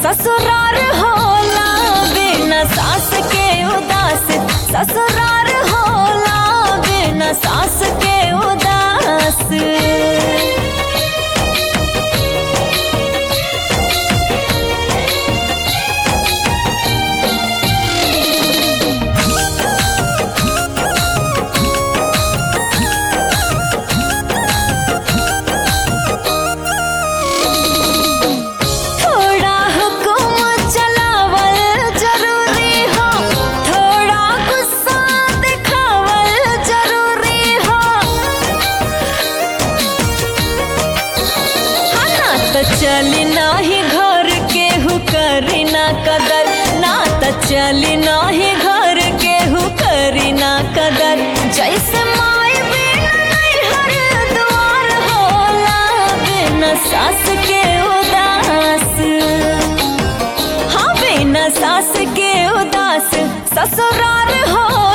ससुरार होला बिना सास के उदास ससुरार होला बिना सास के उदास थोड़ा हुकुम चलावल जरूरी हो थोड़ा गुस्सा दिखावल जरूरी हो हाँ ना तो चली नाही घर के हु करी ना कदर ना तो चली नाही घर के हु करी ना कदर जैसे माई बिना नैहर द्वार होला बिना सास के उदास हाँ बिना सास के उदास ससुरार हो